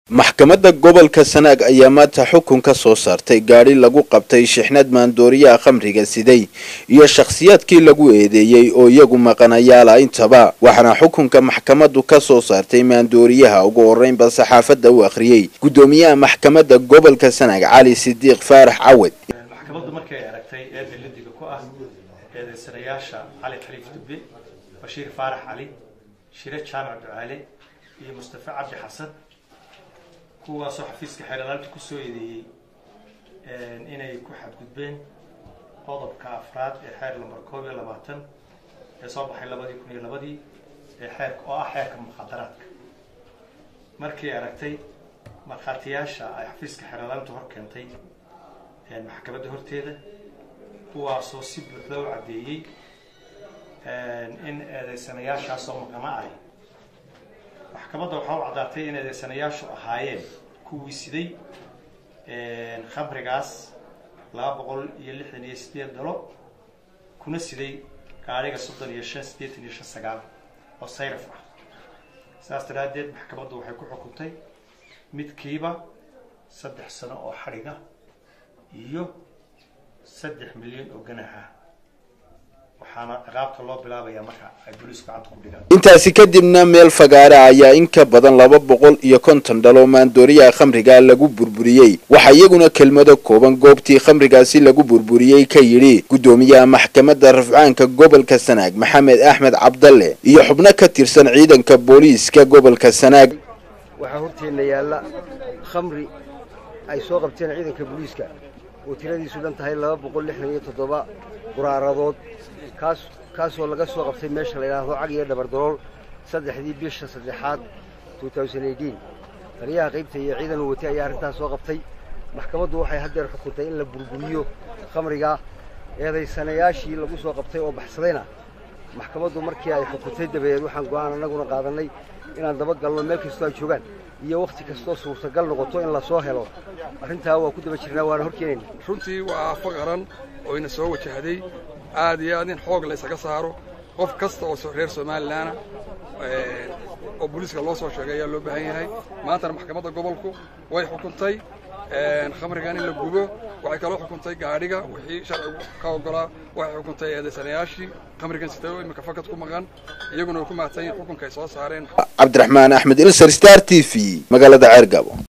maxkamadda gobolka sanaag ayaa maanta xukun ka soo saartay gaadhi lagu qabtay shixnad maandooriyaha khamriga siday iyo shakhsiyaadkii lagu eedeeyey oo iyagu maqanayaala intaba waxaana xukunka maxkamaddu ka soo saartay maandooriyaha ugu horreynba saxaafadda u akhriyey guddoomiyaha maxkamadda gobolka sanaag cali sidiiq faarax cawed maxkamaddu markay aragtay eedda lidiga ku ah eedaysanayaasha cali khaliif dubbe bashiir faarax cali shire jaamac ducaale iyo mustafa cabdi xasan kuwaasoo xafiiska xeelalaanta kusoo eedeeyey inay ku xadgudbeen qodobka afraad ee xeer lambar koob iyo labaatan ee soo baxay labadii kun iyo labadii ee xeerka oo ah xeerka mukhadaraadka markay aragtay markhaatiyaasha ay xafiiska xeelalaantu hor keentay maxkamadda horteeda kuwaasoo si buuxda u caddeeyey in eedaysanayaashaasoo maqana ahy maxkamadda waxaa u caddaatay in eedaysanayaashu ahaayeen kuwii siday khamrigaas laba boqol iyo lixdan iyo sideed dalo kuna siday gaadhiga soddon iyo shan siddeetan iyo shan sagaal oo sayraf ah saas daraaddeed maxkamaddu waxay ku xukuntay midkiiba saddex sano oo xadhiga iyo saddex milyan oo ganaha waxaana ciqaabta loo bilaabayaa marka ay booliisku gacanta ku dhigaan intaasi kadibna meel fagaare ayaa in ka badan laba boqol iyo konton dhalo maandooriyaha khamriga lagu burburiyey waxaa iyaguna kelmado kooban goobtii khamrigaasi lagu burburiyey ka yidhi guddoomiyaha maxkamadda rafcaanka gobolka sanaag maxamed axmed cabdalle iyo xubno ka tirsan ciidanka booliiska gobolka sanaag waxaa horteenna yaalla khamri ay soo qabteen ciidanka booliiska oo tiradiisu dhan tahay laba boqol lixdan iyo toddoba quraaradood kaas kaasoo laga soo qabtay meesha la yidhaahdo cag iyo dhabardarool saddexdii bisha saddexaad taliyaha qaybta iyo ciidan uu watay ayaa arrintaas soo qabtay maxkamaddu waxay haddeer xukuntay in la burburiyo khamriga eedaysanayaashii lagu soo qabtay oo baxsadayna maxkamaddu markii ay xukuntay dabadeed waxaan go'aan annaguna qaadannay inaan dabagalno meel kastoo ay joogaan iyo wakhti kastoo suurtagal noqoto in la soo helo arrintaa waa ku daba jirnaa waana horkeenayna runtii waa aafo qaran oo ina soo wajahday aad iyo aad in xoog la ysaga saaro qof kasta oo reer somalilanna oo booliiska loo soo sheegay ayaa loo baahan yahay maantana maxkamadda gobolku way xukuntay khamrigan in la gubo waxay kaloo xukuntay gaadhiga wixii sharcigu ka oggolaa waxay xukuntay eedaysanayaashii khamrigan sitay oo imika fakad ku maqan iyaguna way ku mahadsan yihin xukunka ay soo saareen cabdiraxmaan axmed ilsar star t v magaalada ceergabo